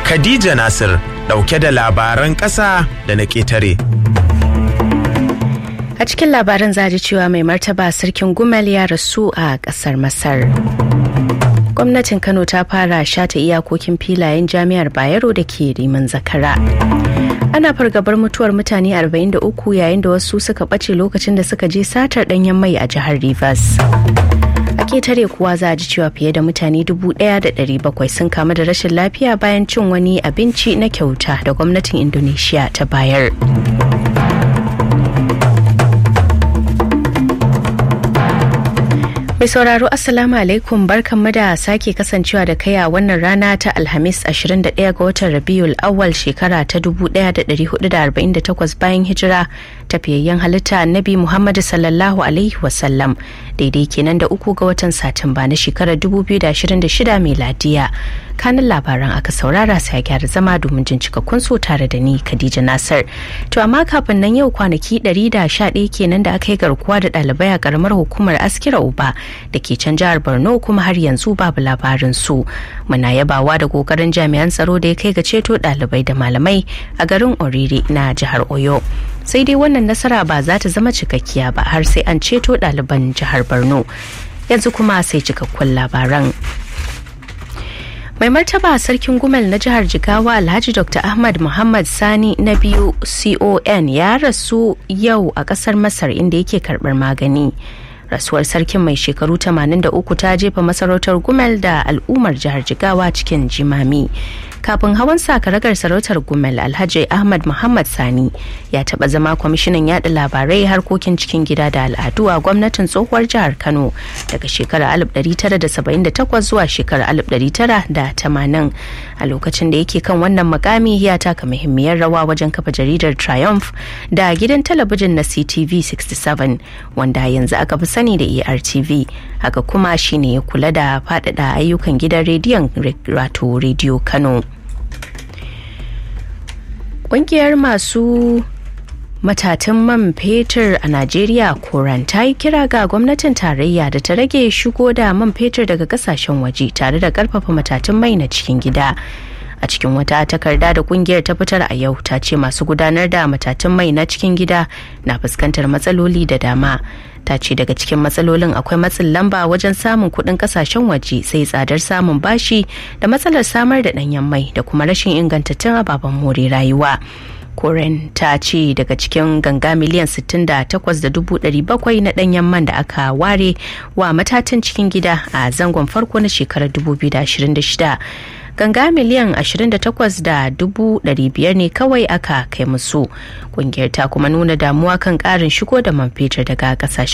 Khadija Nasir ɗauke da labaran ƙasa da na ƙetare. A cikin labaran zaji cewa mai martaba sarkin Gumel ya rasu a ƙasar Masar. Gwamnatin Kano ta fara shata iyakokin filayen jami'ar Bayero da ke rimin zakara. Ana fargabar mutuwar mutane 43 yayin da wasu suka ɓace lokacin da suka je satar ɗanyen mai a jihar Rivers. A ketare kuwa za a ji cewa fiye da mutane 1,700 sun kamu da rashin lafiya bayan cin wani abinci na kyauta da gwamnatin Indonesia ta bayar. Mai sauraro Assalamu alaikum barkanmu da sake kasancewa da kai a wannan rana ta Alhamis 21 ga watan Rabiul Awwal shekara ta 1448 bayan hijira tafiyayyen halitta Annabi Muhammadu sallallahu alaihi wasallam daidai kenan da uku ga watan Satumba na shekarar 2026 miladiya. Kanin labaran aka saurara sai gyara zama domin jin cikakkun so tare da ni Khadija Nasir. To amma kafin nan yau kwanaki 111 kenan da aka yi garkuwa da ɗalibai a karamar hukumar Askira Uba da ke can jihar borno kuma har yanzu babu labarin su muna yabawa da kokarin jami'an tsaro da ya kai ga ceto dalibai da malamai a garin oriri na jihar oyo sai dai wannan nasara ba za ta zama cikakkiya ba har sai an ceto ɗaliban jihar borno yanzu kuma sai cikakkun labaran mai martaba sarkin gumel na jihar jigawa alhaji dr ahmad muhammad sani na biyu con ya rasu yau a kasar masar inda yake karbar magani rasuwar sarkin mai shekaru 83 ta jefa masarautar gumel da al'ummar jihar jigawa cikin jimami kafin hawan sakaragar sarautar gumel alhaji ahmad muhammad sani ya taba zama kwamishinan yada labarai harkokin cikin gida da al'adu a gwamnatin tsohuwar jihar kano daga shekarar 1978 zuwa shekarar 1980 a lokacin da yake kan wannan makami ya taka muhimmiyar rawa wajen kafa jaridar triumph da gidan talabijin na ctv 67 wanda yanzu aka fi sani da ertv haka kuma shine ya kula da faɗaɗa ayyukan gidan rediyon wato rediyo kano ƙungiyar masu matatan man fetur a najeriya koran ta yi kira ga gwamnatin tarayya da ta rage shigo da man fetur daga kasashen waje tare da karfafa matatan mai na cikin gida a cikin wata takarda da kungiyar ta fitar a yau ta ce masu gudanar da matatan mai na cikin gida na fuskantar matsaloli da dama ta ce daga cikin matsalolin akwai matsin lamba wajen samun kuɗin kasashen waje sai tsadar samun bashi da matsalar samar da ɗanyen mai da kuma rashin ingantattun ababen more rayuwa koren ta ce daga cikin ganga miliyan 68,700 na ɗanyen man da aka ware wa matatan cikin gida a zangon farko na shekarar 2026 ganga miliyan 28,500 ne kawai aka kai musu kungiyar ta kuma nuna damuwa kan karin shigo da man fetur daga kasashen